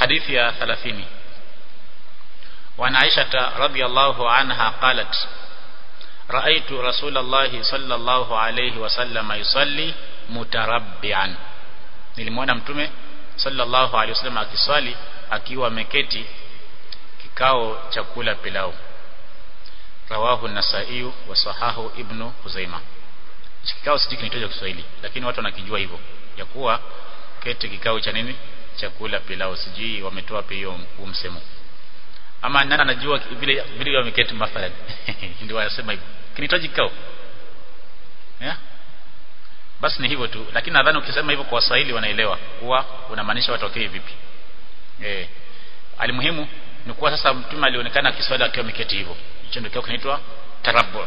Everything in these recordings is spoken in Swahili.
hadithi ya 30 وعن عائشة رضي الله عنها قالت رأيت رسول الله صلى الله عليه وسلم يصلي متربعا nilimwona mtume sallallahu alaihi wasallam akiswali akiwa ameketi kikao cha kula pilau rawahu an-nasai wa sahahu ibnu huzaima kikao sijui kinaitwa Kiswahili lakini watu wanakijua hivyo ya kuwa keti kikao cha nini cha kula pilau sijui wametoa pia hiyo msemo ama nani anajua vile vile wameketi mathalan ndio wanasema hivyo kinahitaji kikao yeah? basi ni hivyo tu lakini nadhani ukisema hivyo kwa Waswahili wanaelewa kuwa unamaanisha watokee vipi eh alimuhimu ni kuwa sasa mtume alionekana akiswali akiwa ameketi hivyo hicho ndio kinaitwa tarabbu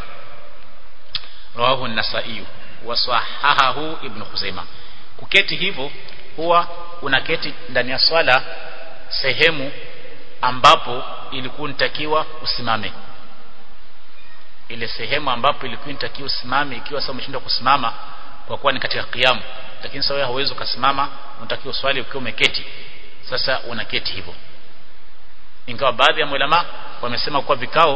rawahu an-nasai wa sahahahu ibn Khuzaimah kuketi hivyo huwa unaketi ndani ya swala sehemu ambapo ilikuwa nitakiwa usimame ile sehemu ambapo ilikuwa inatakiwa usimame ikiwa sasa umeshindwa kusimama kwa kuwa ni katika kiamu lakini sasa wewe hauwezi ukasimama unatakiwa swali ukiwa umeketi sasa unaketi hivyo ingawa baadhi ya ulama wamesema kuwa vikao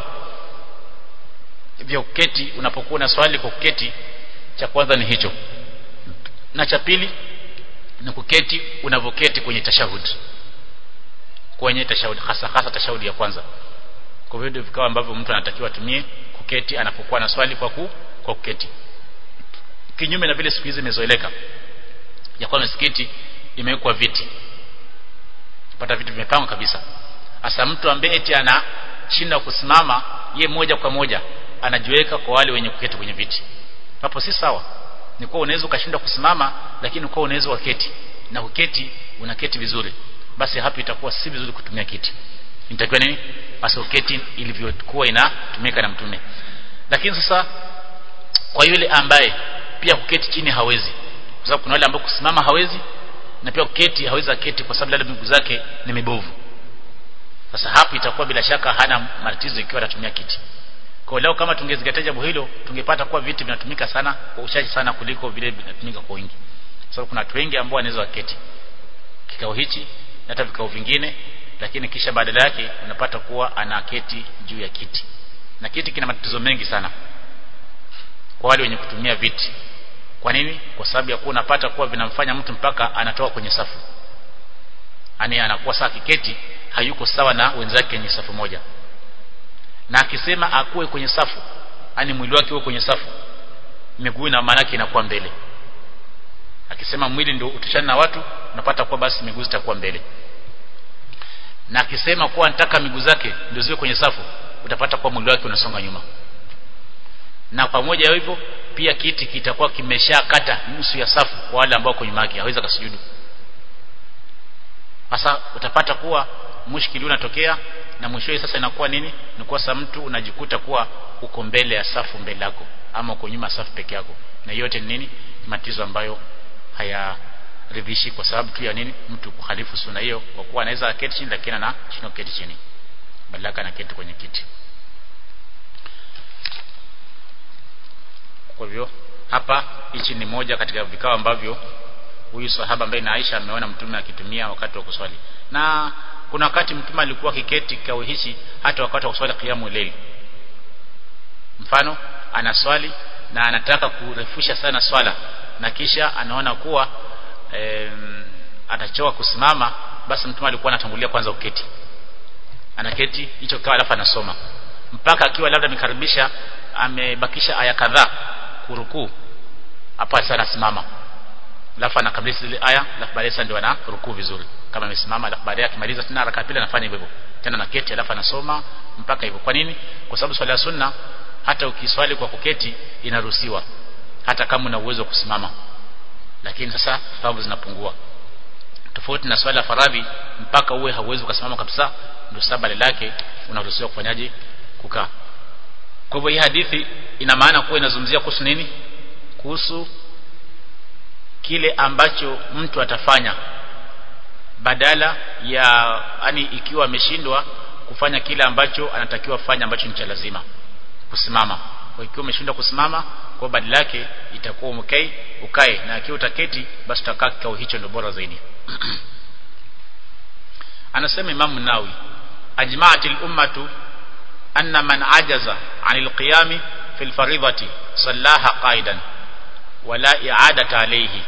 vya kuketi unapokuwa na swali kwa kuketi cha kwanza ni hicho na cha pili ni kuketi unavoketi kwenye tashahud kwenye tashahud hasa hasa tashahudi ya kwanza kwa hivyo vikao ambavyo mtu anatakiwa atumie kuketi anapokuwa na swali kwa ku, kwa kuketi kinyume na vile siku hizi imezoeleka ya kwa misikiti imewekwa viti pata vitu vimepangwa kabisa hasa mtu ambaye eti anashinda kusimama ye moja kwa moja anajiweka kwa wale wenye kuketi kwenye viti hapo si sawa ni kuwa unaweza ukashinda kusimama lakini kwa unaweza ukaketi na uketi unaketi vizuri basi hapo itakuwa si vizuri kutumia kiti inatakiwa nini basi uketi ilivyokuwa inatumika na mtume lakini sasa kwa yule ambaye pia kuketi chini hawezi kwa sababu kuna wale ambao kusimama hawezi na pia kuketi hawezi aketi kwa sababu labda miguu zake ni mibovu sasa hapo itakuwa bila shaka hana matatizo ikiwa anatumia kiti kwa leo kama tungezingatia jambo hilo tungepata kuwa viti vinatumika sana kwa uchache sana kuliko vile vinatumika kwa wingi sababu kuna watu wengi ambao wanaweza waketi kikao hichi na hata vikao vingine lakini kisha badala yake unapata kuwa anaketi juu ya kiti na kiti kina matatizo mengi sana kwa wale wenye kutumia viti kwa nini kwa sababu ya kuwa unapata kuwa vinamfanya mtu mpaka anatoka kwenye safu ani anakuwa saa kiketi hayuko sawa na wenzake kwenye safu moja na akisema akuwe kwenye safu ani mwili wake uwe kwenye safu miguu na maana inakuwa mbele akisema mwili ndio utishana na watu unapata kuwa basi miguu zitakuwa mbele na akisema kuwa anataka miguu zake ndio ziwe kwenye safu utapata kuwa mwili wake unasonga nyuma na pamoja hivyo pia kiti kitakuwa kimeshakata nusu ya safu kwa wale ambao kwa nyuma yake hawezi kasujudu sasa utapata kuwa mushkili unatokea na mwishowe sasa inakuwa nini ni kwa sababu mtu unajikuta kuwa uko mbele ya safu mbele yako ama uko nyuma safu peke yako na yote ni nini matatizo ambayo hayaridhishi kwa sababu tu ya nini mtu kuhalifu sunna hiyo kwa kuwa anaweza aketi chini lakini ana chini keti chini badala na keti kwenye kiti kwa hivyo hapa hichi ni moja katika vikao ambavyo huyu sahaba ambaye na Aisha ameona mtume akitumia wakati wa kuswali na kuna wakati mtume alikuwa kiketi kikao hichi hata wakati wa kuswali kiamu leili mfano anaswali na anataka kurefusha sana swala na kisha anaona kuwa e, atachoka kusimama basi mtume alikuwa anatangulia kwanza uketi anaketi hicho kikao alafu anasoma mpaka akiwa labda amekaribisha amebakisha aya kadhaa kurukuu hapa sasa anasimama alafu anakamilisha zile aya alafu baadaye ndio ana rukuu vizuri kama amesimama alafu baadaye akimaliza tena raka pili anafanya hivyo hivyo tena naketi alafu anasoma mpaka hivyo kwa nini kwa sababu swala ya sunna hata ukiswali kwa kuketi inaruhusiwa hata kama una uwezo wa kusimama lakini sasa thawabu zinapungua tofauti na swala faradhi mpaka uwe hauwezi kusimama kabisa ndio sababu lake unaruhusiwa kufanyaje kukaa kwa hivyo hii hadithi ina maana kuwa inazungumzia kuhusu nini kuhusu kile ambacho mtu atafanya badala ya yani ikiwa ameshindwa kufanya kile ambacho anatakiwa fanya ambacho ni cha lazima kusimama kwa ikiwa umeshindwa kusimama kwa badala yake itakuwa umekai ukae na ikiwa utaketi basi utakaa kikao hicho ndio bora zaidi anasema Imam Nawawi ajma'atil ummatu anna man ajaza 'anil qiyami fil faridati sallaha qa'idan wala i'adata alayhi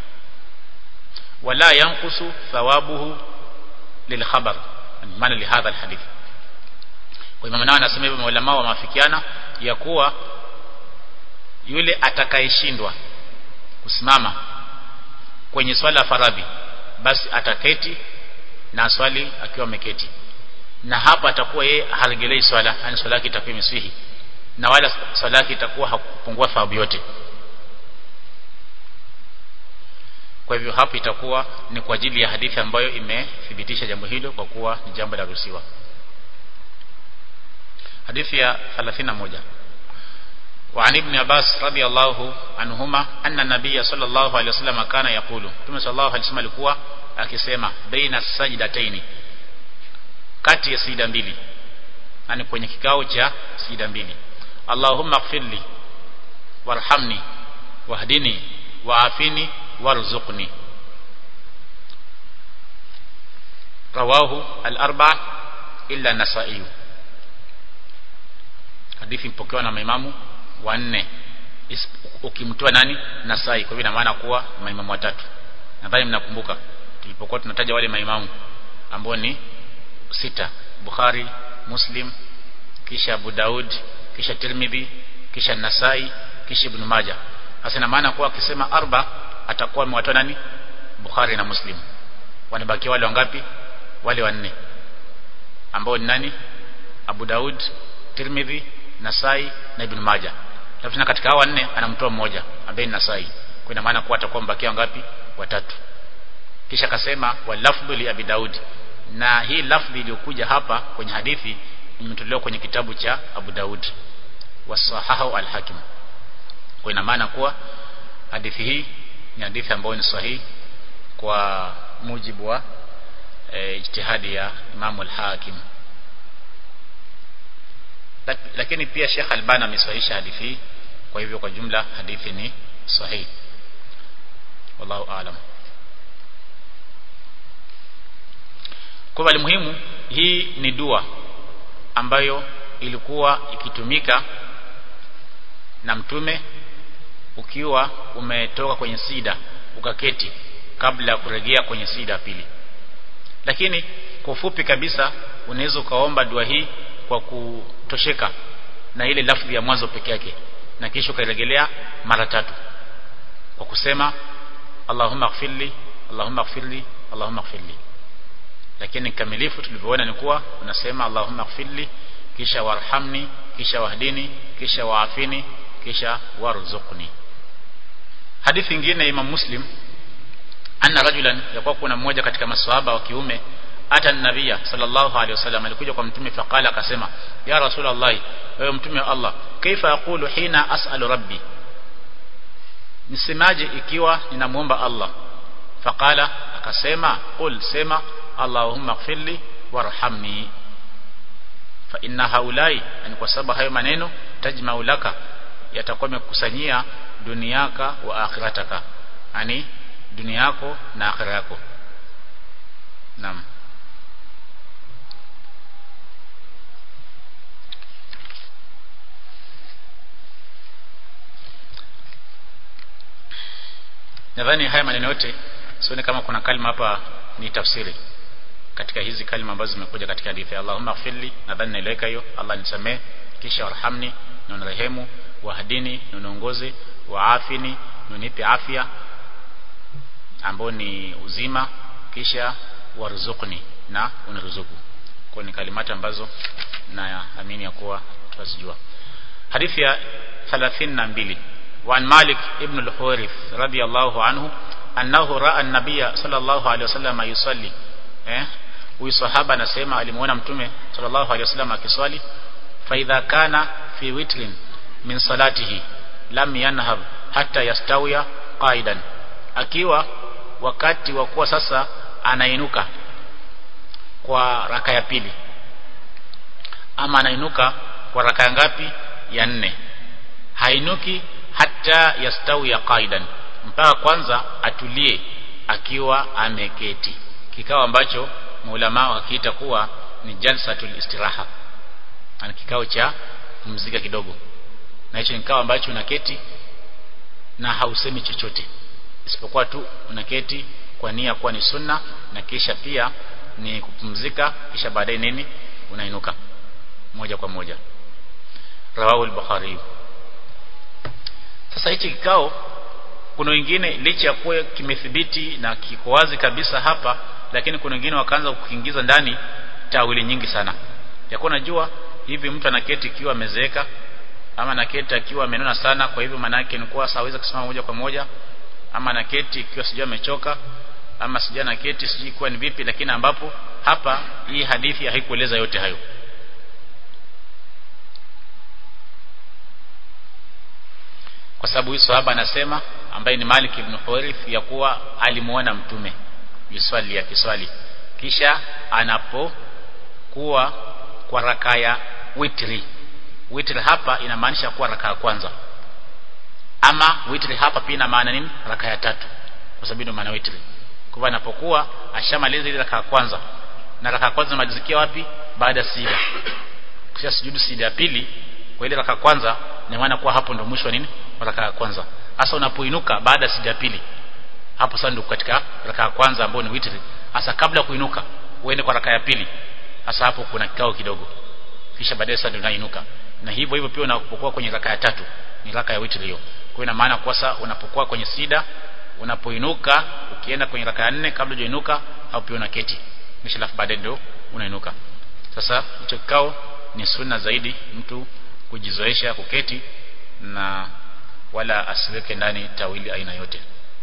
wala yanqusu thawabuhu lil khabar maana li hadha al hadith kwa Imam Nawawi anasema hivyo maulama wa mafikiana ya kuwa yule atakayeshindwa kusimama kwenye swala faradhi basi ataketi na swali akiwa ameketi na hapa atakuwa yeye haregelei swala yani swala yake itakuwa imeswihi na wala swala yake itakuwa hakupungua thawabu yote kwa hivyo hapa itakuwa ni kwa ajili ya hadithi ambayo imethibitisha jambo hilo kwa kuwa ni jambo la ruhusiwa hadithi ya 31 وعن ابن عباس رضي الله عنهما أن النبي صلى الله عليه وسلم كان يقول ثم صلى الله عليه وسلم alikuwa akisema baina sajdataini kati ya sijda mbili yani kwenye kikao cha sijda mbili Allahumma ighfirli warhamni wahdini waafini warzuqni rawahu al-arba illa an-nasa'i hadithi mpokewa na maimamu wanne ukimtoa nani Nasai kwa hivyo ina maana kuwa maimamu watatu nadhani mnakumbuka tulipokuwa tunataja wale maimamu ambao ni sita Bukhari Muslim kisha Abu Daud kisha Tirmidhi kisha Nasai kisha Ibn Majah hasa ina maana kuwa akisema arba atakuwa amewatoa nani Bukhari na Muslim wanabakia wale wangapi wale wanne ambao ni nani Abu Daud Tirmidhi Nasai na Ibn Majah Alafu katika hao wanne anamtoa mmoja ambaye ni Nasai. Kwa ina maana kuwa atakuwa mbakia ngapi? Watatu. Kisha akasema wa lafdhu li Abi Daud. Na hii lafdhi iliyokuja hapa kwenye hadithi imetolewa kwenye kitabu cha Abu Daud wasahahu al-Hakim. Kwa ina maana kuwa hadithi hii ni hadithi ambayo ni sahihi kwa mujibu wa e, ijtihadi ya Imam al-Hakim lakini pia Sheikh Albani amesahihisha hadithi hii kwa hivyo kwa jumla hadithi ni sahihi wallahu aalam kwa muhimu hii ni dua ambayo ilikuwa ikitumika na mtume ukiwa umetoka kwenye sida ukaketi kabla ya kurejea kwenye sida pili lakini kwa ufupi kabisa unaweza ukaomba dua hii kwa kutosheka na ile lafzi ya mwanzo peke yake na kisha ukairejelea mara tatu kwa kusema Allahumma ighfirli Allahumma ighfirli Allahumma ighfirli lakini kamilifu tulivyoona ni kuwa unasema Allahumma ighfirli kisha warhamni kisha wahdini kisha waafini kisha warzuqni hadithi nyingine Imam Muslim anna rajulan yakuwa kuna mmoja katika maswahaba wa kiume ata nabia sallallahu alaihi wasallam alikuja kwa mtume faqala akasema ya rasulullah wewe mtume wa Allah kaifa aqulu hina as'alu rabbi nisemaje ikiwa ninamuomba Allah faqala akasema qul sema allahumma ighfirli warhamni fa inna haulai yani kwa sababu hayo maneno tajma'u laka yatakuwa yamekusanyia duniaka wa akhirataka yani dunia yako na akhira yako naam nadhani haya maneno yote sione kama kuna kalima hapa ni tafsiri katika hizi kalima ambazo zimekuja katika hadithi ya Allahumma ighfirli nadhani naeleweka hiyo Allah nisamee kisha warhamni na unirehemu wahdini na uniongoze waafini na unipe afya ambao ni uzima kisha warzuqni na uniruzuku kwa ni kalimati ambazo naamini ya kuwa tutazijua hadithi ya 32 وعن مالك ابن الحويرث رضي الله عنه أنه رأى النبي صلى الله عليه وسلم يصلي eh huyu sahaba anasema alimuona mtume sallallahu alaihi wasallam akiswali fa idha kana fi witrin min salatihi lam yanhab hatta yastawiya qaidan akiwa wakati wa kuwa sasa anainuka kwa raka ya pili ama anainuka kwa raka ya ngapi ya nne hainuki hata yastawiya qaidan mpaka kwanza atulie akiwa ameketi kikao ambacho maulama wakiita kuwa ni jalsatul istiraha ana kikao cha kumzika kidogo na hicho ni kikao ambacho unaketi na hausemi chochote isipokuwa tu unaketi kwa nia kuwa ni sunna na kisha pia ni kupumzika kisha baadaye nini unainuka moja kwa moja rawahu al-bukhari sasa hichi kikao kuna wengine licha ya kuwa kimethibiti na kiko wazi kabisa hapa lakini kuna wengine wakaanza kukiingiza ndani tawili nyingi sana yakuwa najua hivi mtu anaketi ikiwa amezeeka ama anaketi akiwa amenona sana kwa hivyo maana yake ni kuwa saweza kusimama moja kwa moja ama anaketi ikiwa sijui amechoka ama sijui anaketi sijui kuwa ni vipi lakini ambapo hapa hii hadithi haikueleza yote hayo kwa sababu huyu sahaba anasema ambaye ni Malik ibn Huwairith ya kuwa alimuona mtume yuswali ya kiswali kisha anapokuwa kwa raka ya witri witri hapa inamaanisha kuwa raka ya kwanza ama witri hapa pia ina maana nini raka ya tatu kwa sababu ndio maana witri kwa hivyo anapokuwa ashamaliza ile raka ya kwanza na raka ya kwanza inamalizikia wapi baada ya sida kisha sujudu sida ya pili kwa ile raka ya kwanza ina maana kuwa hapo ndio mwisho nini raka ya kwanza hasa unapoinuka baada ya sida ya pili hapo sasa ndio katika raka ya kwanza ambayo ni witri hasa kabla kuinuka uende kwa raka ya pili hasa hapo kuna kikao kidogo kisha baadaye sasa ndio unainuka na hivyo hivyo pia unapokuwa kwenye raka ya tatu ni raka ya witri hiyo kwa ina maana kwa sasa unapokuwa kwenye sida unapoinuka ukienda kwenye raka ya nne kabla hujainuka au pia unaketi kisha alafu baadaye ndio unainuka sasa hicho kikao ni sunna zaidi mtu kujizoesha kuketi na wala asiweke ndani tawili aina yote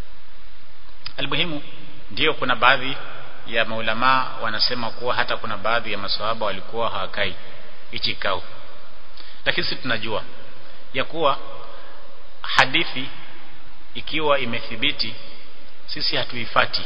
almuhimu ndio kuna baadhi ya maulama wanasema kuwa hata kuna baadhi ya maswahaba walikuwa hawakai hichi kikao lakini sisi tunajua ya kuwa hadithi ikiwa imethibiti sisi hatuifati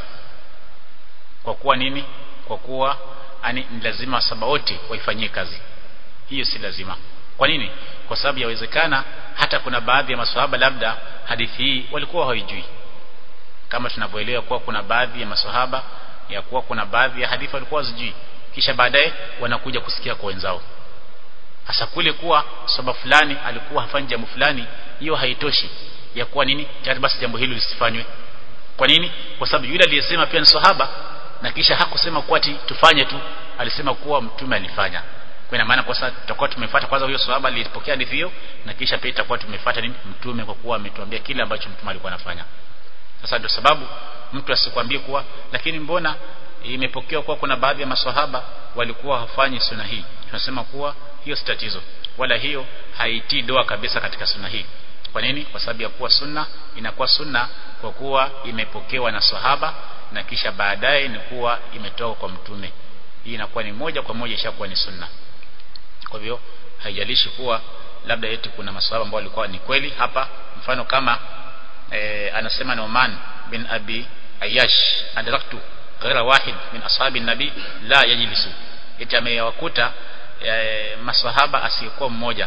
kwa kuwa nini kwa kuwa ani ni lazima saba wote waifanyie kazi hiyo si lazima kwa nini kwa sababu yawezekana hata kuna baadhi ya maswahaba labda hadithi hii walikuwa hawaijui kama tunavyoelewa kuwa kuna baadhi ya maswahaba ya kuwa kuna baadhi ya hadithi walikuwa wazijui kisha baadaye wanakuja kusikia kwa wenzao hasa kule kuwa sahaba fulani alikuwa hafanyi jambo fulani hiyo haitoshi ya kuwa nini tayari basi jambo hilo lisifanywe kwa nini kwa sababu yule aliyesema pia ni sahaba na kisha hakusema kuwa ati tufanye tu alisema kuwa mtume alifanya kwa ina maana kwa sasa tutakuwa tumefuata kwanza huyo sahaba alipokea hadithi hiyo na kisha pia itakuwa tumefuata nini mtume kwa kuwa ametuambia kile ambacho mtume alikuwa anafanya sasa ndio sababu mtu asikwambie kuwa lakini mbona imepokewa kuwa kuna baadhi ya maswahaba walikuwa hawafanyi sunna hii tunasema kuwa hiyo si tatizo wala hiyo haitii doa kabisa katika sunna hii kwa nini kwa sababu ya kuwa sunna inakuwa sunna kwa kuwa imepokewa na sahaba na kisha baadaye ni kuwa imetoka kwa mtume hii inakuwa ni moja kwa moja ishakuwa ni sunna kwa hivyo haijalishi kuwa labda eti kuna maswahaba ambao walikuwa ni kweli hapa mfano kama e, anasema Numan bin Abi Ayash adraktu ghaira wahid min ashabi nabi la yajlisu eti amewakuta e, maswahaba asiyekuwa mmoja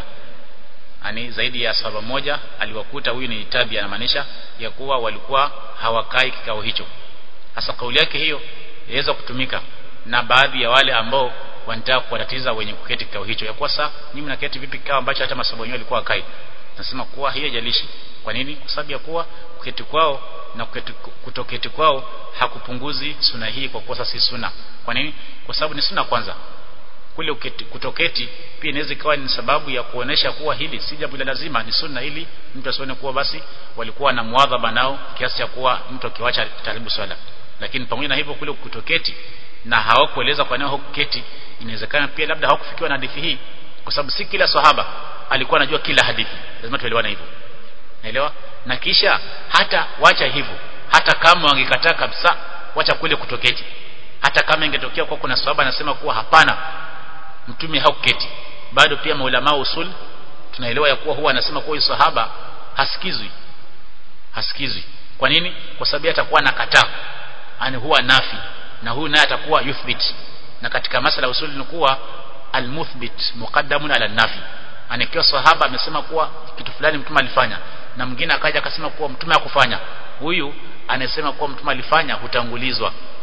ani zaidi ya sahaba moja aliwakuta huyu ni tabi anamaanisha ya kuwa walikuwa hawakai kikao hicho hasa kauli yake hiyo yaweza kutumika na baadhi ya wale ambao wanataka kuwatatiza wenye kuketi kikao hicho ya kuwa sasa nyinyi mnaketi vipi kikao ambacho hata masahaba wenyewe walikuwa wakai nasema kuwa hiyo jalishi kwa nini kwa sababu ya kuwa kuketi kwao na kuketi, kutoketi kwao hakupunguzi suna hii kwa kuwa si suna kwa nini kwa sababu ni suna kwanza kule uketi, kutoketi pia inaweza ikawa ni sababu ya kuonesha kuwa hili si jambo la lazima ni sunna ili mtu asione kuwa basi walikuwa na muadhaba nao kiasi cha kuwa mtu akiwacha karibu swala lakini pamoja na hivyo kule kutoketi na hawakueleza kwa nini hawakuketi inawezekana pia labda hawakufikiwa na hadithi hii kwa sababu si kila sahaba alikuwa anajua kila hadithi lazima tuelewane hivyo naelewa na kisha hata wacha hivyo hata kama wangekataa kabisa wacha kule kutoketi hata kama ingetokea kwa kuna sahaba anasema kuwa hapana mtume hauketi bado pia maulama usul tunaelewa ya kuwa huwa anasema kuwa huyu sahaba hasikizwi hasikizwi kwa nini kwa sababu atakuwa nakataa yani huwa nafi na huyu naye atakuwa yuthbit na katika masala usul ni kuwa almuthbit muqaddamun ala nafi anikiwa sahaba amesema kuwa kitu fulani mtume alifanya na mwingine akaja akasema kuwa mtume hakufanya huyu anasema kuwa mtume alifanya hutangulizwa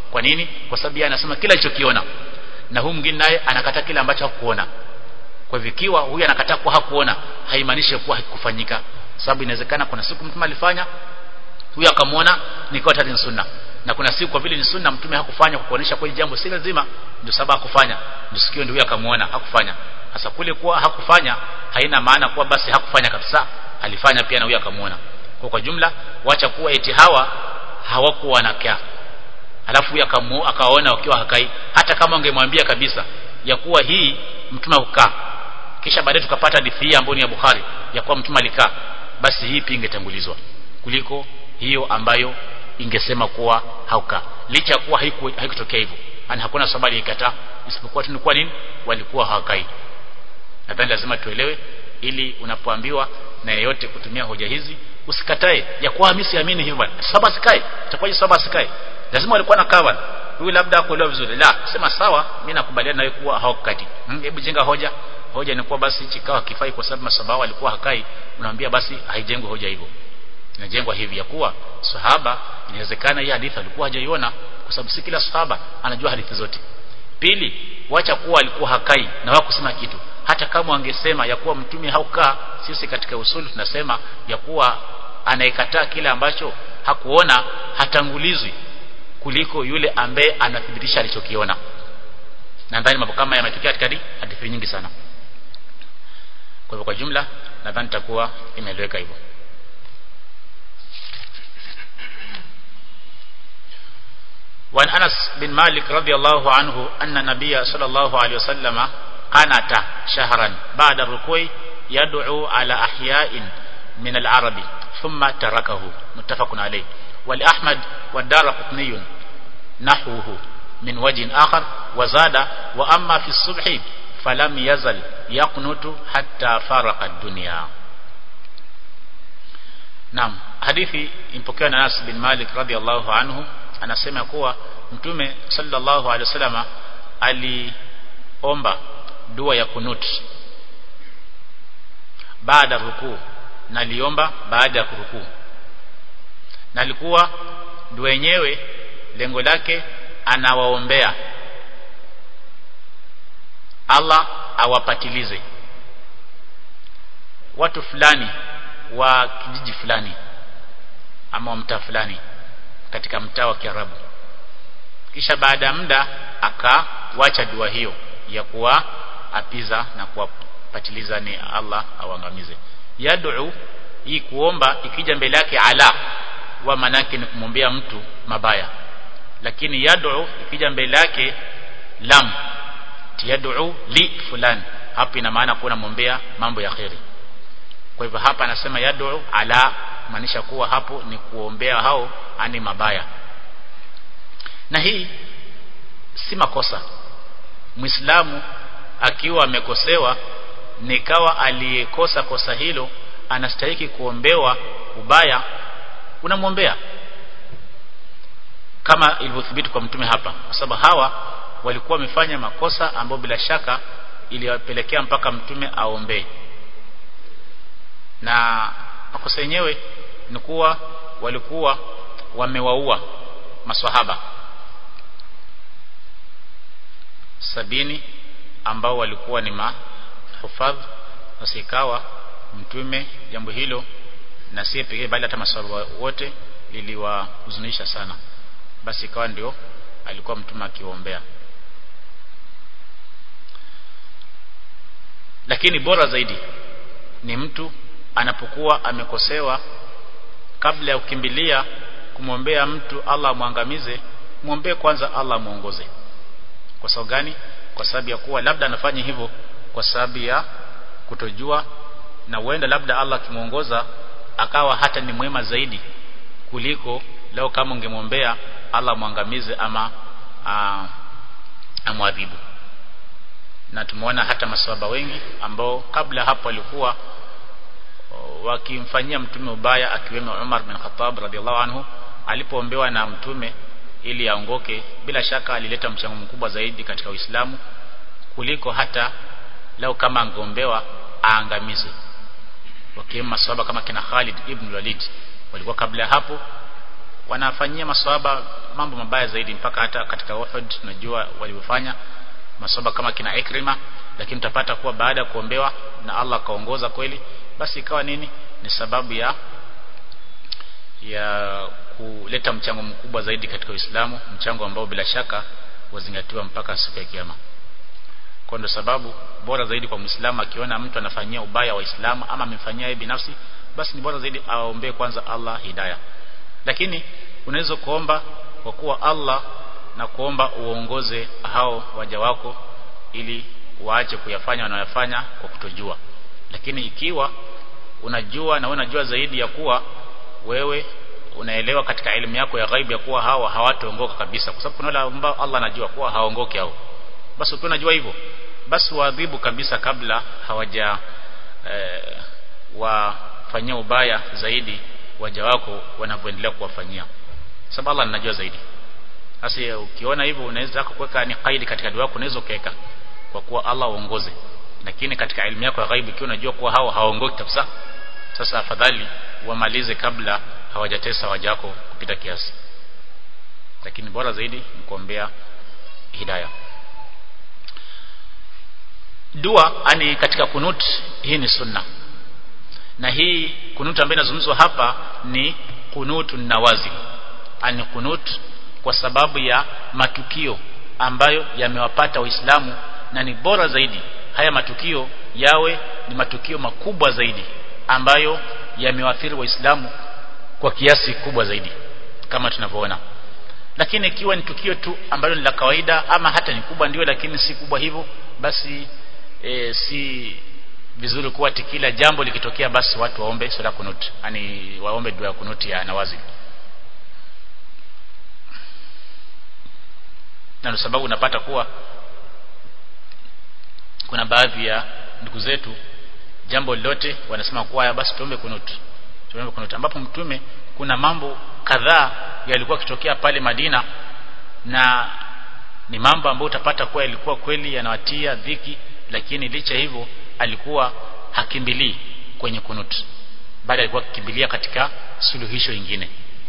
kwa nini kwa sababu yeye anasema kila alichokiona na huyu mwingine naye anakataa kile ambacho hakuona kwa hivyo ikiwa huyu anakataa kuwa hakuona haimaanishi kuwa hakufanyika sababu inawezekana kuna siku mtume alifanya huyu akamwona nikawa tayari ni sunna na kuna siku kwa vile ni sunna mtume hakufanya kwa kuonesha kwa jambo si lazima ndio sababu hakufanya ndio sikio ndio huyu akamwona hakufanya sasa kule kuwa hakufanya haina maana kuwa basi hakufanya kabisa alifanya pia na huyu akamwona kwa kwa jumla wacha kuwa eti hawa hawakuwa wanakaa alafu huyu akawaona wakiwa hakai hata kama ungemwambia kabisa ya kuwa hii mtume hukaa kisha baadaye tukapata hadithi hii ambayo ni ya Bukhari ya kuwa mtume alikaa basi hii pia ingetangulizwa kuliko hiyo ambayo ingesema kuwa hauka licha kuwa haiku haikutokea hivyo yani hakuna sababu alikataa isipokuwa tu ni kwa nini walikuwa hawakai nadhani lazima tuelewe ili unapoambiwa na yeyote kutumia hoja hizi usikatae ya kuwa mimi siamini hivyo bwana saba sikae itakuwaje saba sikae lazima walikuwa na kawa huyu labda kuelewa vizuri la sema sawa mimi nakubaliana nawe kuwa hawakati hebu hmm, jenga hoja hoja ni kuwa basi chikao hakifai kwa sababu masahaba walikuwa hakai unaambia basi haijengwi hoja hivyo inajengwa hivi ya kuwa sahaba inawezekana hii hadithi alikuwa hajaiona kwa sababu si kila sahaba anajua hadithi zote pili wacha kuwa alikuwa hakai na wao kusema kitu hata kama wangesema ya kuwa mtume haukaa sisi katika usulu tunasema ya kuwa anayekataa kile ambacho hakuona hatangulizwi kuliko yule ambaye anathibitisha alichokiona nadhani mambo kama yametokea katika hadithi nyingi sana kwa hivyo kwa jumla nadhani takuwa imeeleweka hivyo وعن أنس بن مالك رضي الله عنه أن النبي صلى الله عليه وسلم قنت شهرا بعد الركوع يدعو على أحياء من العرب ثم تركه متفق عليه ولأحمد والدار قطني نحوه من وجه آخر وزاد وأما في الصبح فلم يزل يقنت حتى فارق الدنيا نعم حديثي impokewa na Anas bin Malik radhiallahu anhu anasema kuwa mtume sallallahu alaihi wasallam aliomba dua ya kunut baada rukuu na aliomba baada ya kurukuu na alikuwa dua yenyewe lengo lake anawaombea Allah awapatilize watu fulani wa kijiji fulani ama mtaa fulani katika mtaa wa Kiarabu kisha baada ya muda akawacha dua hiyo ya kuwa apiza na kuwapatiliza ni Allah awangamize yad'u hii kuomba ikija mbele yake ala wa manake ni kumwombea mtu mabaya lakini yad'u ikija mbele yake lam yad'u li fulani hapo ina maana kuwa namwombea mambo ya kheri kwa hivyo hapa anasema yad'u ala maanisha kuwa hapo ni kuombea hao ani mabaya na hii si makosa muislamu akiwa amekosewa nikawa aliyekosa kosa hilo anastahiki kuombewa ubaya unamwombea kama ilivyothibiti kwa mtume hapa kwa sababu hawa walikuwa wamefanya makosa ambayo bila shaka iliwapelekea mpaka mtume aombee na makosa yenyewe ni kuwa walikuwa wamewaua maswahaba sabini ambao walikuwa ni mahufadh wasikawa mtume jambo hilo na si pekee bali hata maswahaba wote liliwahuzunisha sana basi ikawa ndio alikuwa mtume akiombea lakini bora zaidi ni mtu anapokuwa amekosewa kabla ya kukimbilia kumwombea mtu Allah amwangamize muombee kwanza Allah muongoze kwa sababu gani kwa sababu ya kuwa labda anafanya hivyo kwa sababu ya kutojua na huenda labda Allah akimuongoza akawa hata ni mwema zaidi kuliko leo kama ungemwombea Allah mwangamize ama amwadhibu na tumeona hata maswahaba wengi ambao kabla hapo walikuwa wakimfanyia mtume ubaya akiwemo Umar bin Khattab radhiallahu anhu alipoombewa na mtume ili aongoke bila shaka alileta mchango mkubwa zaidi katika Uislamu kuliko hata leo kama angeombewa aangamizwe wakiwemo maswahaba kama kina Khalid ibn Walid walikuwa kabla hapo wanafanyia maswahaba mambo mabaya zaidi mpaka hata katika Uhud tunajua walivyofanya maswahaba kama kina Ikrima lakini utapata kuwa baada ya kuombewa na Allah kaongoza kweli basi ikawa nini ni sababu ya ya kuleta mchango mkubwa zaidi katika Uislamu mchango ambao bila shaka wazingatiwa mpaka siku ya kiyama kwa ndo sababu bora zaidi kwa Muislamu akiona mtu anafanyia ubaya Waislamu ama amemfanyia yeye binafsi basi ni bora zaidi aombee kwanza Allah hidayah lakini unaweza kuomba kwa kuwa Allah na kuomba uongoze hao waja wako ili waache kuyafanya wanayofanya kwa kutojua lakini ikiwa unajua na unajua zaidi ya kuwa wewe unaelewa katika elimu yako ya ghaibu ya kuwa hawa hawataongoka kabisa kwa sababu kuna wale ambao Allah anajua kuwa hawaongoki hao basi ukiwa unajua hivyo basi waadhibu kabisa kabla hawaja eh, wafanyia ubaya zaidi waja wako wanavyoendelea kuwafanyia sababu Allah anajua zaidi sasa ukiona hivyo unaweza kuweka ni kaidi katika dua yako unaweza ukaweka kwa kuwa Allah aongoze lakini katika elimu yako ya ghaibu ikiwa unajua kuwa hao hawaongoki kabisa sasa afadhali wamalize kabla hawajatesa waja wako kupita kiasi lakini bora zaidi ni kuombea hidayah dua ani katika kunut hii ni sunna na hii kunut ambayo inazungumzwa hapa ni kunutu nawazil ani kunut kwa sababu ya matukio ambayo yamewapata waislamu na ni bora zaidi haya matukio yawe ni matukio makubwa zaidi ambayo yamewaathiri waislamu kwa kiasi kubwa zaidi kama tunavyoona lakini ikiwa ni tukio tu ambalo ni la kawaida ama hata ni kubwa ndio lakini si kubwa hivyo basi e, si vizuri kuwa kila jambo likitokea basi watu waombe sala kunut yani waombe dua ya kunuti ya nawazi na sababu unapata kuwa kuna baadhi ya ndugu zetu jambo lolote wanasema kuwa basi tuombe kunut tuombe kunut ambapo mtume kuna mambo kadhaa yalikuwa kitokea pale Madina na ni mambo ambayo utapata kuwa yalikuwa kweli yanawatia dhiki lakini licha hivyo alikuwa hakimbilii kwenye kunut bali alikuwa akikimbilia katika suluhisho ingine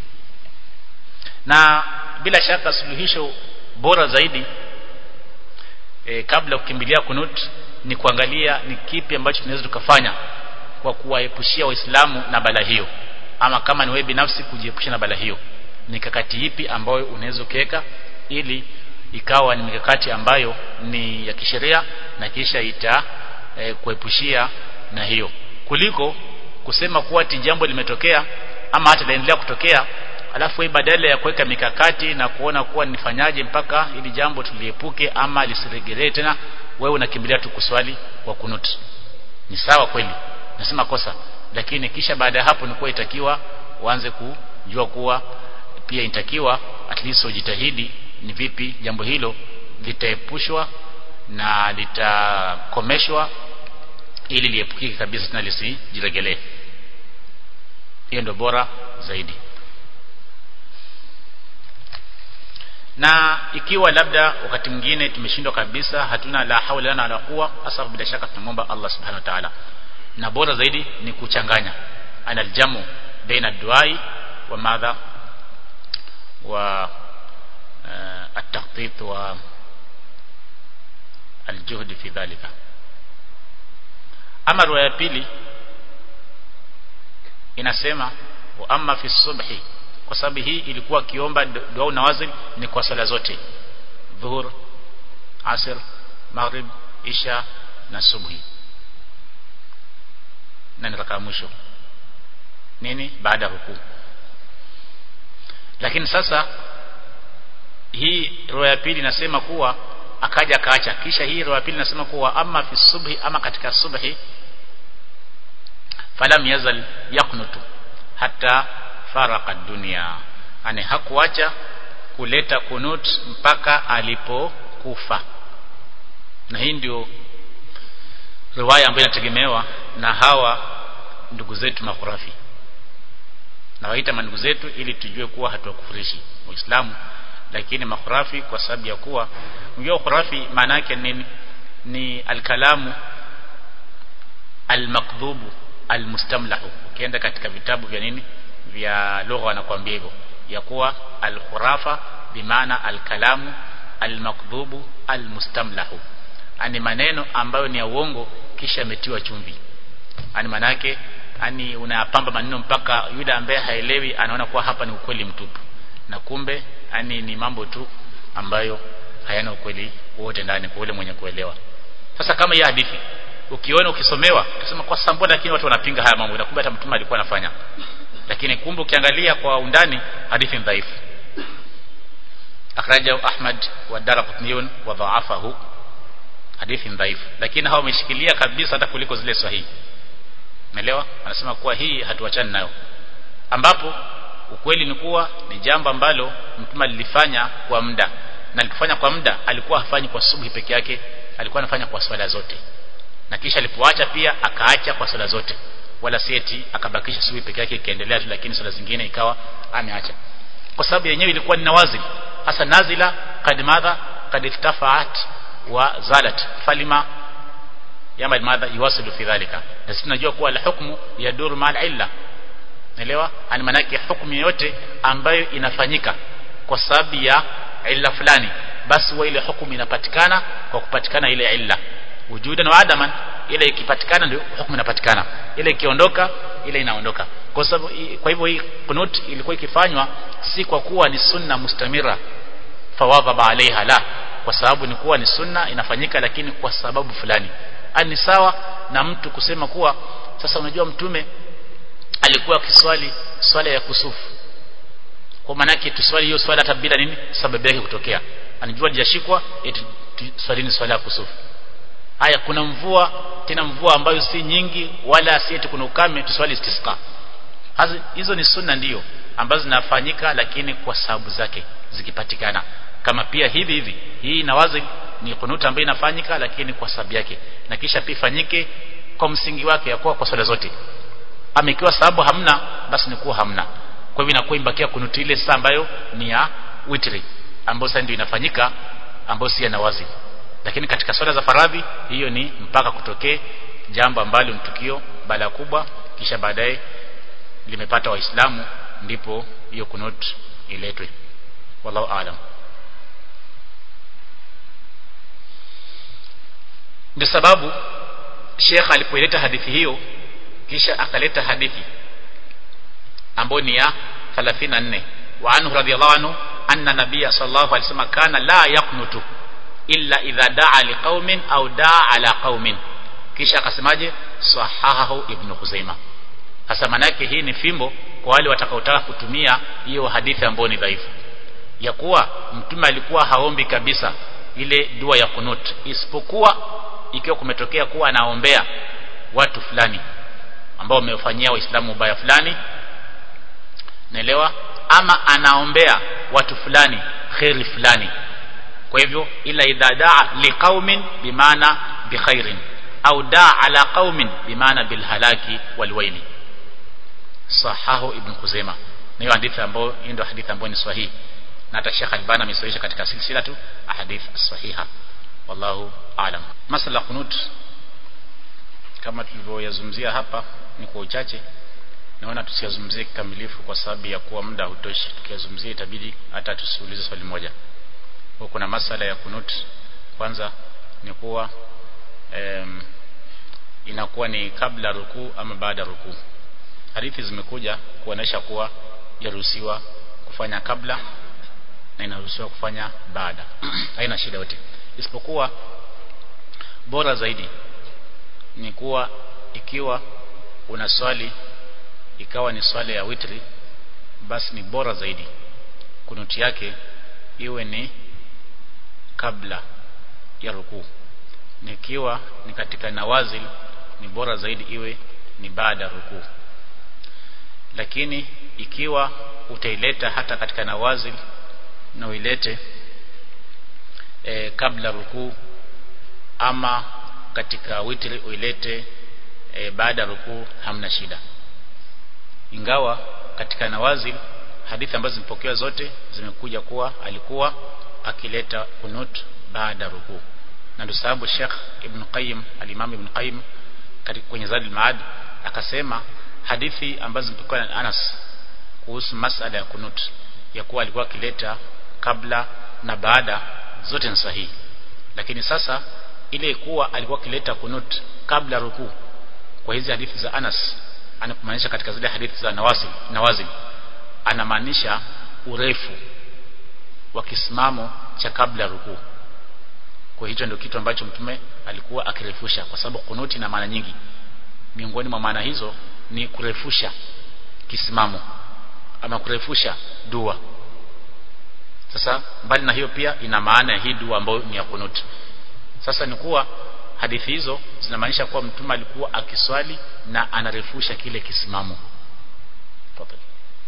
na bila shaka suluhisho bora zaidi e, kabla kukimbilia kunut ni kuangalia ni kipi ambacho tunaweza tukafanya kwa kuwaepushia waislamu na bala hiyo ama kama ni wewe binafsi kujiepusha na bala hiyo mikakati ipi ambayo unaweza kuweka ili ikawa ni mikakati ambayo ni ya kisheria na kisha ita e, kuepushia na hiyo kuliko kusema kuwa ti jambo limetokea ama hata laendelea kutokea alafu wewe badala ya kuweka mikakati na kuona kuwa nifanyaje mpaka ili jambo tuliepuke ama lisiregelee tena wewe unakimbilia tu kuswali kwa kunut ni sawa kweli nasema kosa lakini kisha baada ya hapo nikuwa itakiwa uanze kujua kuwa pia inatakiwa at least ujitahidi ni vipi jambo hilo litaepushwa na litakomeshwa ili liepukike kabisa tena lisijiregelee hiyo ndio bora zaidi na ikiwa labda wakati mwingine tumeshindwa kabisa hatuna la haula lana wala quwa hasa bila shaka tunamwomba Allah subhanahu wa ta'ala na bora zaidi ni kuchanganya ana aljamu baina duai wa madha wa uh, at-takhtit wa aljuhd fi dhalika ama riwaya ya pili inasema wa amma fi subhi kwa sababu hii ilikuwa kiomba dua nawazil ni kwa sala zote dhuhur asr maghrib isha na subhi na ni raka mwisho nini baada ya rukuu lakini sasa hii roho ya pili inasema kuwa akaja akaacha kisha hii roho ya pili inasema kuwa ama fi subhi ama katika subhi falam yazal yaknutu hata faraka dunia ani hakuacha kuleta kunut mpaka alipokufa na hii ndio riwaya ambayo inategemewa na hawa ndugu zetu makhurafi na waita mandugu zetu ili tujue kuwa hatuwakufurishi Uislamu lakini makhurafi kwa sababu ya kuwa unajua khurafi maana yake nini ni alkalamu almakdhubu almustamlahu ukienda katika vitabu vya nini vya lugha wanakuambia hivyo ya kuwa al-khurafa bimaana al-kalamu al-makdhubu al-mustamlahu ani maneno ambayo ni ya uongo kisha ametiwa chumvi ani manake ani unayapamba maneno mpaka yule ambaye haelewi anaona kuwa hapa ni ukweli mtupu na kumbe ani ni mambo tu ambayo hayana ukweli wote ndani kwa yule mwenye kuelewa sasa kama hii hadithi ukiona ukisomewa utasema kwa sababu lakini watu wanapinga haya mambo na kumbe hata mtume alikuwa anafanya lakini kumbe ukiangalia kwa undani hadithi ni dhaifu akhrajahu ahmad wa darqutniyun wa dha'afahu hadithi ni dhaifu lakini hao wameshikilia kabisa hata kuliko zile sahihi umeelewa anasema kuwa hii hatuachani nayo ambapo ukweli ni kuwa ni jambo ambalo mtume alilifanya kwa muda na alipofanya kwa muda alikuwa hafanyi kwa subuhi peke yake alikuwa anafanya kwa swala zote na kisha alipoacha pia akaacha kwa swala zote wala sieti akabakisha subuhi peke yake ikaendelea tu lakini swala zingine ikawa ameacha kwa sababu yenyewe ilikuwa ni nawazil hasa nazila kad madha kad iftafaat wa zalat falima yama madha yuwasilu fi dhalika na sisi tunajua kuwa al-hukmu yaduru ma'al illa naelewa ani manake hukumu yote ambayo inafanyika kwa sababu ya illa fulani basi wa ile hukumu inapatikana kwa kupatikana ile illa wujudan wa adaman ile ikipatikana ndio hukumu inapatikana ile ikiondoka ile inaondoka kwa sababu kwa hivyo hii kunut ilikuwa ikifanywa si kwa kuwa ni sunna mustamira fawadhaba alaiha la kwa sababu ni kuwa ni sunna inafanyika lakini kwa sababu fulani ani sawa na mtu kusema kuwa sasa unajua mtume alikuwa akiswali swala ya kusufu kwa maana yake tuswali hiyo swala hata bila nini sababu yake kutokea anajua hajashikwa eti swalini swala ya kusufu haya kuna mvua tena mvua ambayo si nyingi wala si eti kuna ukame tuswali istisqa Hazi, hizo ni sunna ndiyo ambazo zinafanyika lakini kwa sababu zake zikipatikana kama pia hivi hivi hii nawazi ni kunuta ambayo inafanyika lakini kwa sababu yake na kisha pia ifanyike kwa msingi wake ya kuwa kwa swala zote ama ikiwa sababu hamna basi ni kuwa hamna kwa hivyo inakuwa imbakia kunuti ile saa ambayo ni ya witri ambayo sasa ndio inafanyika ambayo si ya nawazi lakini katika swala za faradhi hiyo ni mpaka kutokee jambo ambalo ni tukio bala kubwa kisha baadaye limepata waislamu ndipo hiyo kunut iletwe wallahu aalam ndio sababu Sheikh alipoileta hadithi hiyo kisha akaleta hadithi ambayo ni ya 34 wa anhu radhiyallahu anhu anna nabiyya sallallahu alaihi wasallam kana la yaqnutu illa idha daa liqaumin au daa ala qaumin kisha akasemaje sahahahu ibn Khuzaimah hasa manake hii ni fimbo kwa wale watakaotaka kutumia hiyo hadithi ambayo ni dhaifu ya kuwa mtume alikuwa haombi kabisa ile dua ya kunut isipokuwa ikiwa kumetokea kuwa anaombea watu fulani ambao wamefanyia waislamu ubaya fulani naelewa ama anaombea watu fulani khairi fulani kwa hivyo ila idha daa liqaumin bimaana bikhairin au daa ala qaumin bimaana bilhalaki walwaili sahahu ibn Khuzaimah na hiyo hadithi ambayo hiyo ndio hadithi ambayo ni sahihi na hata Sheikh Albani amesahihisha katika silsila tu ahadith sahiha wallahu aalam masala kunut kama tulivyoyazungumzia hapa ni kwa uchache naona tusiyazungumzie kikamilifu kwa sababu ya kuwa muda hutoshi tukiyazungumzia itabidi hata tusiulize swali moja kwa kuna masala ya kunut kwanza ni kuwa em, inakuwa ni kabla rukuu ama baada rukuu hadithi zimekuja kuonesha kuwa yaruhusiwa kufanya kabla na inaruhusiwa kufanya baada haina shida yote isipokuwa bora zaidi ni kuwa ikiwa una swali ikawa ni swali ya witri basi ni bora zaidi kunuti yake iwe ni kabla ya rukuu nikiwa ni katika nawazil ni bora zaidi iwe ni baada ya rukuu lakini ikiwa utaileta hata katika nawazil na uilete e, kabla rukuu ama katika witri uilete e, baada rukuu hamna shida ingawa katika nawazil hadithi ambazo zimepokewa zote zimekuja kuwa alikuwa akileta kunut baada rukuu na ndio sababu Sheikh Ibn Qayyim al-Imam Ibn Qayyim kwenye Zadul Maad akasema hadithi ambazo zimepokewa na Anas kuhusu masala ya kunut ya kuwa alikuwa akileta kabla na baada zote ni sahihi lakini sasa ile kuwa alikuwa akileta kunut kabla rukuu kwa hizi hadithi za Anas anamaanisha katika zile hadithi za nawazil nawazil anamaanisha urefu wa kisimamo cha kabla rukuu kwa hicho ndio kitu ambacho mtume alikuwa akirefusha kwa sababu kunuti na maana nyingi miongoni mwa maana hizo ni kurefusha kisimamo ama kurefusha dua sasa mbali na hiyo pia ina maana ya hii dua ambayo ni ya kunuti sasa ni kuwa hadithi hizo zinamaanisha kuwa mtume alikuwa akiswali na anarefusha kile kisimamo Tafadhali.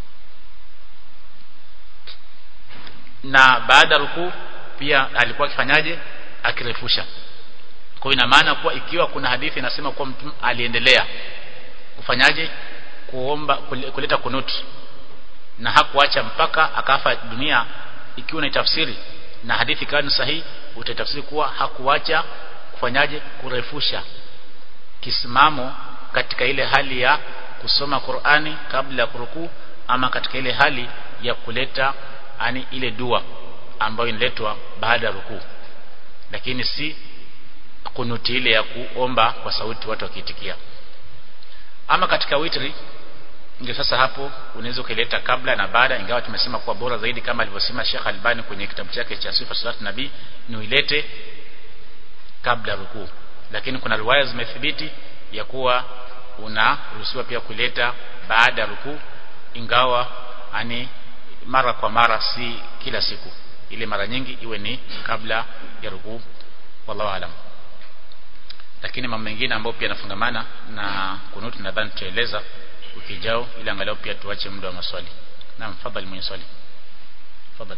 na baada rukuu pia alikuwa akifanyaje akirefusha kwa hiyo ina maana kuwa ikiwa kuna hadithi inasema kuwa mtume aliendelea kufanyaje kuomba kuleta kunut na hakuacha mpaka akafa dunia ikiwa ni tafsiri na hadithi kani sahihi utatafsiri kuwa hakuacha kufanyaje kurefusha kisimamo katika ile hali ya kusoma Qur'ani kabla ya kurukuu ama katika ile hali ya kuleta ani ile dua ambayo inaletwa baada ya rukuu lakini si kunuti ile ya kuomba kwa sauti watu wakiitikia ama katika witri ndio sasa hapo unaweza ukaileta kabla na baada ingawa tumesema kuwa bora zaidi kama alivyosema Sheikh Albani kwenye kitabu chake cha Sifa Salat Nabii ni uilete kabla rukuu lakini kuna riwaya zimethibiti ya kuwa unaruhusiwa pia kuleta baada ya rukuu ingawa ani mara kwa mara si kila siku ile mara nyingi iwe ni kabla ya rukuu wallahu alam lakini mambo mengine ambayo pia yanafungamana na kunuti nadhani tutaeleza ukijao ili angalau pia tuache muda wa maswali naam fadhali mwenye swali fadhali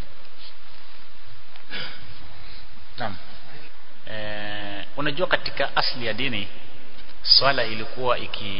naam e, unajua katika asli ya dini swala ilikuwa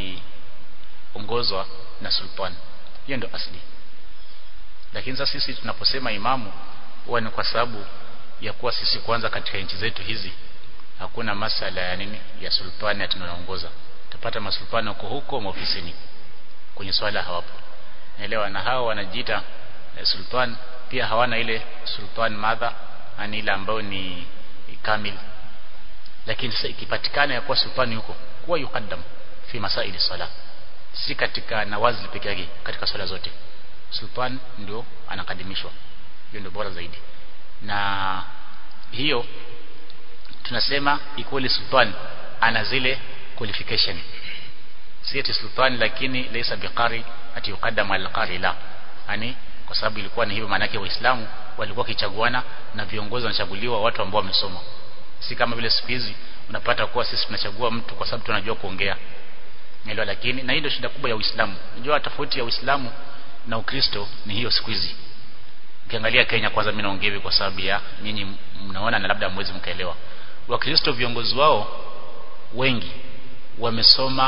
ikiongozwa na sultan hiyo ndio asli lakini sasa sisi tunaposema imamu huwa ni kwa sababu ya kuwa sisi kwanza katika nchi zetu hizi hakuna masala ya nini ya sultani ati tunaongoza utapata masultani wako huko maofisini kwenye swala hawapo naelewa na hao wanajiita eh, sultan pia hawana ile sultan madha ani ile ambayo ni kamil lakini sasa ikipatikana ya kuwa sultani huko kuwa yukaddam fi masaili sala si katika nawazil peke yake katika swala zote sultan ndio anakadimishwa hiyo ndio bora zaidi na hiyo tunasema equally sultan ana zile qualification si ati sultan lakini laysa biqari ati yuqaddam al-qari la yani kwa sababu ilikuwa ni hivyo maana yake waislamu walikuwa kichaguana na viongozi wanachaguliwa watu ambao wamesoma si kama vile siku hizi unapata kuwa sisi tunachagua mtu kwa sababu tunajua kuongea Nelewa lakini na hii ndio shida kubwa ya Uislamu. Unajua tofauti ya Uislamu na Ukristo ni hiyo siku hizi. Ukiangalia Kenya kwanza mimi naongea hivi kwa sababu ya nyinyi mnaona na labda mwezi mkaelewa. Wakristo viongozi wao wengi wamesoma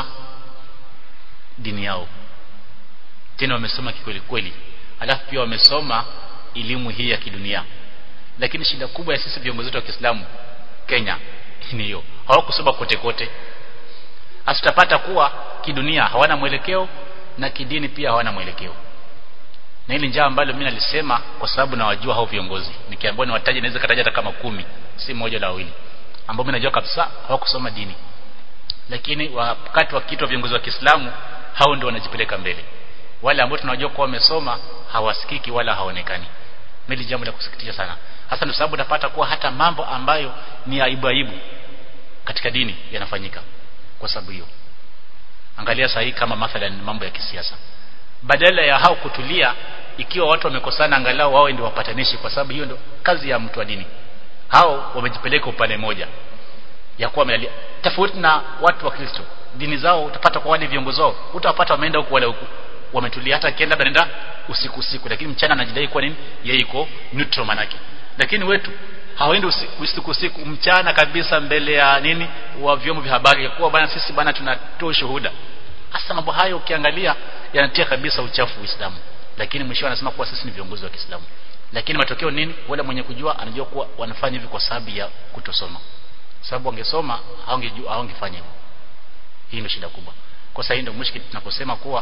dini yao. Tena wamesoma kikweli kweli. Alafu pia wamesoma elimu hii ya kidunia. Lakini shida kubwa ya sisi viongozi wetu wa Kiislamu Kenya ni hiyo. Hawakusoma kote kote asitapata kuwa kidunia hawana mwelekeo na kidini pia hawana mwelekeo na hili njaa ambalo mimi nalisema kwa sababu nawajua hao viongozi nikiambiwa niwataje naweza kataja hata kama kumi si moja la wawili ambao mimi najua kabisa hawakusoma dini lakini wakati wa kitu viongozi wa Kiislamu hao ndio wanajipeleka mbele wale ambao tunajua kuwa wamesoma hawasikiki wala haonekani mimi jambo la kusikitisha sana hasa ndio sababu napata kuwa hata mambo ambayo ni aibu aibu katika dini yanafanyika kwa sababu hiyo angalia sahihi kama mathalan mambo ya kisiasa badala ya hao kutulia ikiwa watu wamekosana angalau wao ndio wapatanishi kwa sababu hiyo ndio kazi ya mtu wa dini hao wamejipeleka upande moja ya kuwa wamealia tofauti na watu wa Kristo dini zao utapata kwa wale viongozi wao utawapata wameenda huku wale huku wametulia hata akienda anaenda usiku usiku lakini mchana anajidai kwa nini yeye iko neutral manake lakini wetu hawaendi usiku, usiku usiku mchana kabisa mbele ya nini wa vyombo vya habari ya kuwa bana sisi bana tunatoa shuhuda hasa mambo hayo ukiangalia yanatia kabisa uchafu Uislamu lakini mwisho anasema kuwa sisi ni viongozi wa Kiislamu lakini matokeo nini wale mwenye kujua anajua kuwa wanafanya hivi kwa sababu ya kutosoma sababu wangesoma hawangejua hawangefanya hivyo hii ndio shida kubwa kwa sasa ndio mushkil tunaposema kuwa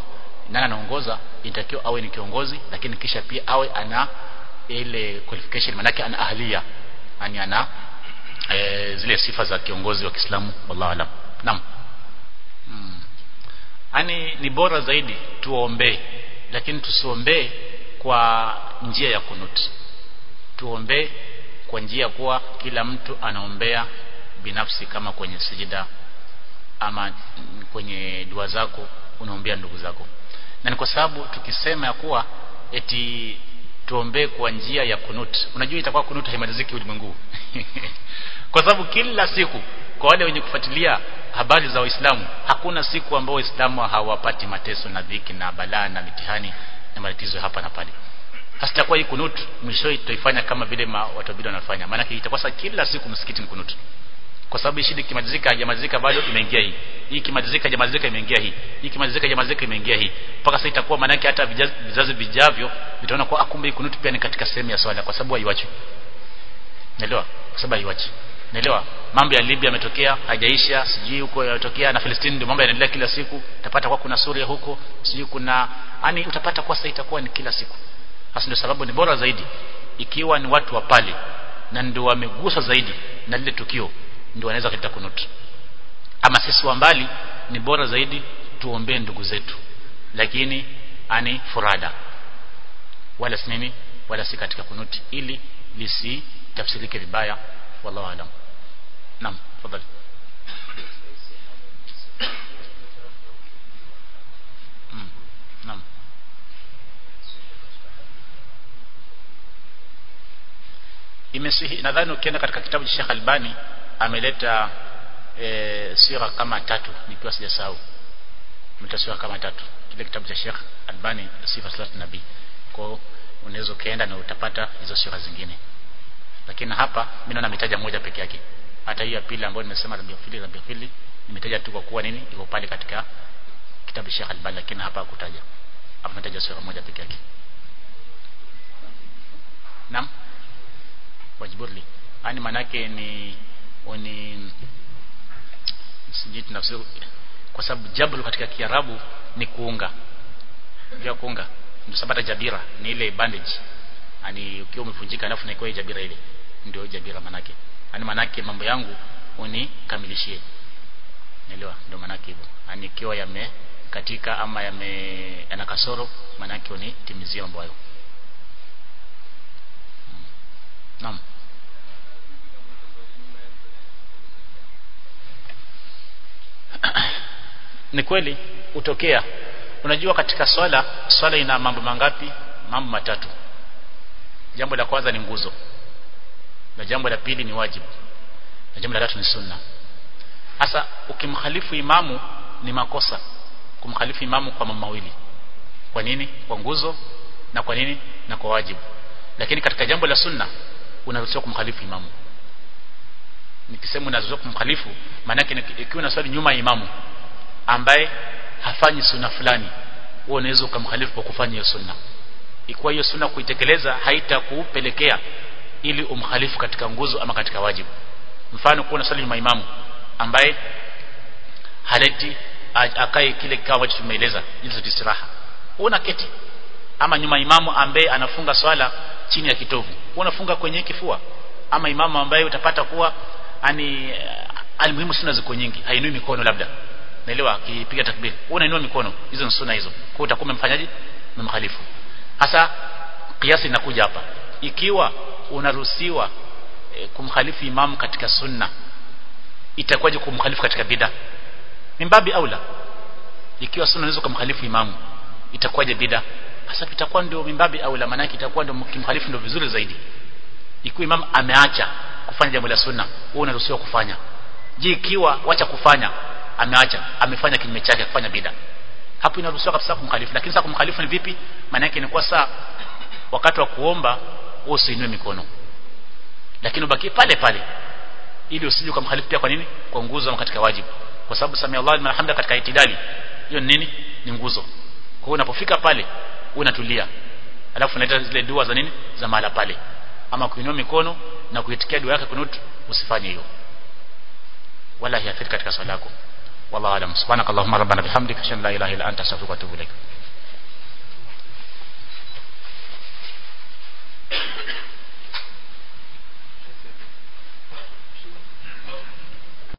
nani anaongoza inatakiwa awe ni kiongozi lakini kisha pia awe ana ile qualification manake ana ahlia yani ana e, zile sifa za kiongozi wa Kiislamu wallahu alam naam hmm. yani ni bora zaidi tuombee lakini tusiombee kwa njia ya kunut tuombee kwa njia kuwa kila mtu anaombea binafsi kama kwenye sijida ama kwenye dua zako unaombea ndugu zako na ni kwa sababu tukisema ya kuwa eti tuombee kwa njia ya kunut unajua itakuwa kunut haimaliziki ulimwengu kwa sababu kila siku kwa wale wenye kufuatilia habari za Waislamu hakuna siku ambao Waislamu hawapati mateso na dhiki na balaa na mitihani na matatizo hapa na pale hasa itakuwa hii kunut mwisho tutaifanya kama vile watu wabidi wanafanya maana itakuwa sasa kila siku msikiti ni kunut kwa sababu shida kimalizika hajamalizika bado imeingia hii hii kimalizika hajamalizika imeingia hii hii kimalizika hajamalizika imeingia hii mpaka sasa itakuwa maana yake hata vizazi vijavyo vitaona kwa akumbe hii kunut pia ni katika sehemu ya swala kwa sababu haiwachi naelewa kwa sababu haiwachi naelewa mambo ya Libya yametokea hajaisha sijui huko yanatokea na Palestina ndio mambo yanaendelea kila siku utapata kwa kuna Suria huko sijui kuna yani utapata kwa sasa itakuwa ni kila siku hasa ndio sababu ni bora zaidi ikiwa ni watu wa pale na ndio wamegusa zaidi na lile tukio ndio wanaweza kuleta kunut ama sisi wa mbali ni bora zaidi tuombee ndugu zetu lakini ani furada wala si nini wala si katika kunuti ili lisitafsirike vibaya wallahu alam naam tafadhali mm, naam imesihi nadhani ukienda katika kitabu cha Sheikh Albani ameleta e, sira kama tatu nikiwa sijasahau ameleta sira kama tatu kile kitabu cha Sheikh Albani sifa salat nabii kwa unaweza ukaenda na utapata hizo sira zingine lakini hapa mimi naona ametaja moja peke yake hata hii ya pili ambayo nimesema Rabiul Fili Rabiul Fili nimetaja tu kwa kuwa nini iko pale katika kitabu cha Sheikh Albani lakini hapa hakutaja hapa ametaja sura moja peke yake naam wajiburli yani manake ni ni sijui tunafsiri kwa sababu jabru katika kiarabu ni kuunga ndio kuunga ndio sababu jabira ni ile bandage yani ukiwa umevunjika alafu naikuwa jabira ile ndio jabira manake yani manake mambo yangu unikamilishie naelewa ndio manake hivyo yani ikiwa yame katika ama yame yana kasoro manake unitimizie mambo hayo hmm. naam ni kweli utokea unajua katika swala swala ina mambo mangapi mambo matatu jambo la kwanza ni nguzo na jambo la pili ni wajibu na jambo la tatu ni sunna sasa ukimkhalifu imamu ni makosa kumkhalifu imamu kwa mambo mawili kwa nini kwa nguzo na kwa nini na kwa wajibu lakini katika jambo la sunna unaruhusiwa kumkhalifu imamu nikisema unaruhusiwa kumkhalifu maana yake ikiwa na swali nyuma ya imamu ambaye hafanyi sunna fulani wewe unaweza ukamkhalifu kwa kufanya hiyo sunna ikiwa hiyo sunna kuitekeleza haitakupelekea ili umkhalifu katika nguzo ama katika wajibu mfano kuna swali nyuma imamu ambaye haleti akae kile kikao ambacho tumeeleza jinsi istiraha una keti ama nyuma imamu ambaye anafunga swala chini ya kitovu unafunga kwenye kifua ama imamu ambaye utapata kuwa ani almuhimu sunna ziko nyingi hainui mikono labda naelewa akipiga takbir unainua mikono hizo ni sunna hizo kwa utakuwa umemfanyaje umemkhalifu hasa kiasi inakuja hapa ikiwa unaruhusiwa e, kumkhalifu imamu katika sunna itakuwaje kumkhalifu katika bid'a mimbabi aula ikiwa sunna unaweza kumkhalifu imamu itakuwaje bid'a hasa itakuwa ndio mimbabi aula maana itakuwa ndio kimkhalifu ndio vizuri zaidi ikiwa imamu ameacha kufanya jambo la sunna wewe unaruhusiwa kufanya je ikiwa wacha kufanya ameacha amefanya kinyume chake kufanya bid'a hapo inaruhusiwa kabisa kumkhalifu lakini sasa kumkhalifu ni vipi maana yake ni kwa saa wakati wa kuomba wewe usiinue mikono lakini ubaki pale pale ili usije kumkhalifu pia kwa nini kwa nguzo ama katika wajibu kwa sababu sami Allah liman hamda katika itidali hiyo ni nini ni nguzo kwa hiyo unapofika pale unatulia alafu unaita zile dua za nini za mahala pale ama kuinua mikono na kuitikia dua yake kunut usifanye hiyo wala hiathiri katika swala yako wallahu alam subhanakallahumma rabbana bihamdika ashhadu an la ilaha illa anta astaghfiruka wa atubu ilaik